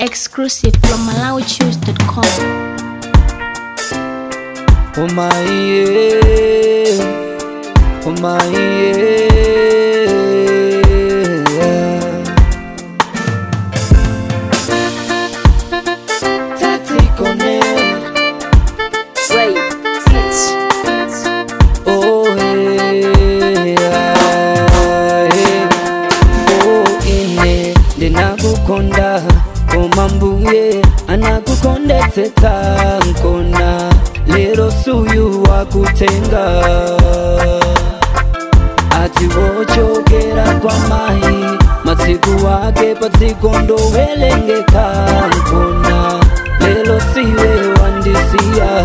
exclusive from MalawiChoose.com. Oh my yeah, oh my yeah. Tatikone, Trey Hits. oh yeah, yeah. oh ine ndinakukonda koma mbuye anakukondetsetsa nkona lero suyu wakutenga ati wochokera kwa mai matsiku wake padziko ndowerengeka nkona lelo siwe wandisiya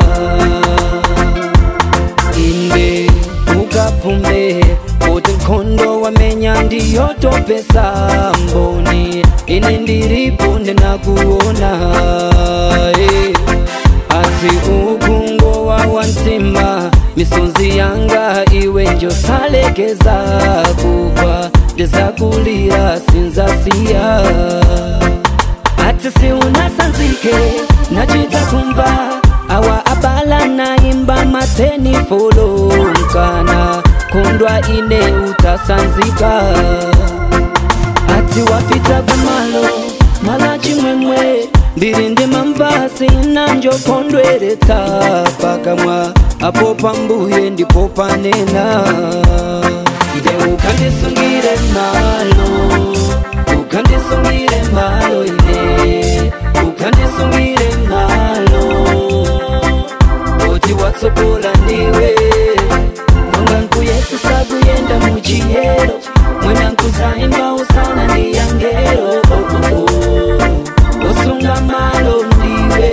inde ukapumbe kuti nkhondo wamenya ndiyotopesa mboni ine ndiripo ndinakuona eh. ati ukungowa wantima misonzi yanga iwe njosalekeza kugwa ndizakulira sinzasiya ati siunasanzike nachita kumva awa abala naimba mateni folo mkana kundwa ine utasanzika ati wapita kumalo mala chimwemwe mbiri ndi mamvasi nanjokondweretsa pakamwa apo pambuye ndipo panena nde ukandisungire malo ukandisungire malo ine ukandisungire malo oti watsogola ndiwe mwanganku yesu sakuyenda muchiyero mwenanku zaimba usana ndiyangero oh, oh, oh. osunga malo ndiwe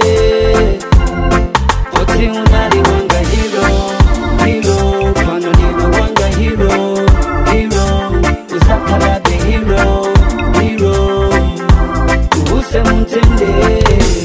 oti unali wanga hiro hiro pano ndiwe wanga hiro hiro uzakalabe hiro hiro use mutendere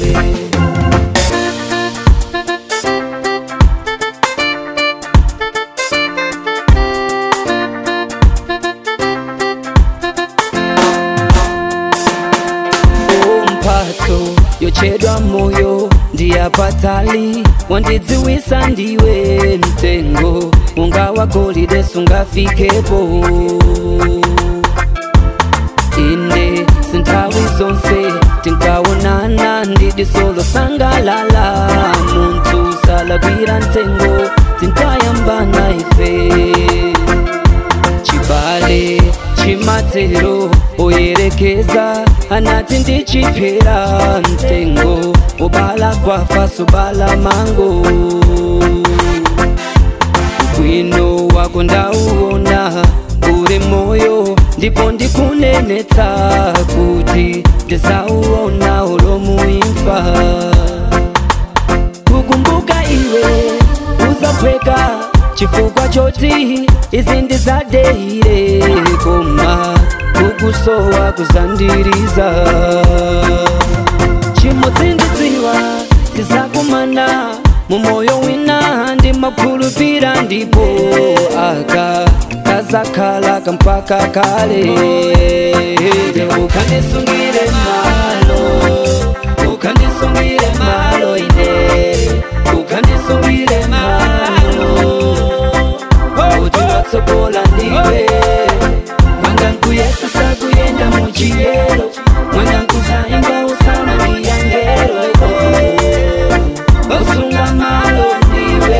mphatso yochedwa moyo ndiyapatali wandidziwisa ndiwe mtengo unga wagolide sungafikepo ine sinthawi zonse tinkaonana ndidisolo sangalala munthu salagwira mtengo tinkayambana ife chibale chimatero oyerekeza anati ndichipera mtengo ubala kwafa subala mango bwino wako ndauona uri moyo ndipo ndikunenetsa kuti ndizauona ulomuimfa kukumbuka iwe uzapweka chifukwa choti izi ndizadeire koma kukusowa kuzandiriza chimotsindidziwa tizakumana mumoyo wina ndimakhulupira ndipo aka kazakhala kampaka kale ukandisungire malo ukandisungire malo ine ukandisungire malo kuti watsogola ndiwe mwanganku yesu sakuyenda muchiyero mwanganku zaimba usana ndiyangero osunga malo ndiwe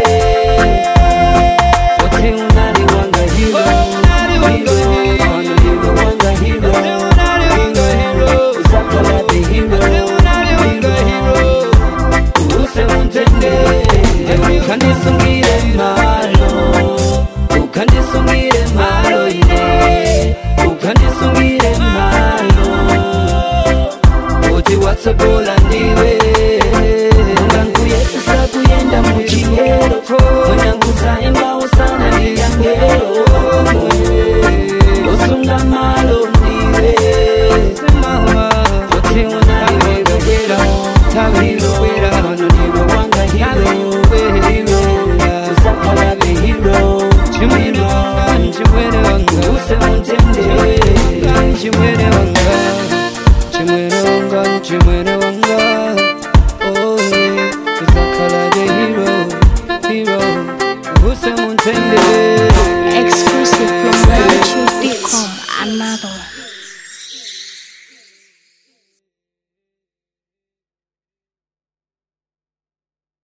kuti unali wanga hiro Hiro, pano ndiwe wanga hiro Hiro, uzakalabe hiro Hiro, use untendere ukandisungire malo ukandisungire malo ine ukandisungire malo kuti watsogola ndiwe mwanangu yesu sakuyenda muchiyero mwanangu zaimba usana ndiyangero osunga malo ndiwe kuti unaiwegera tawirowera pano ndiwe wanga hiro uzakalabe hiro chimwino chimwene wanga use untendere chimwene wanga chimwene wanga chimwene wanga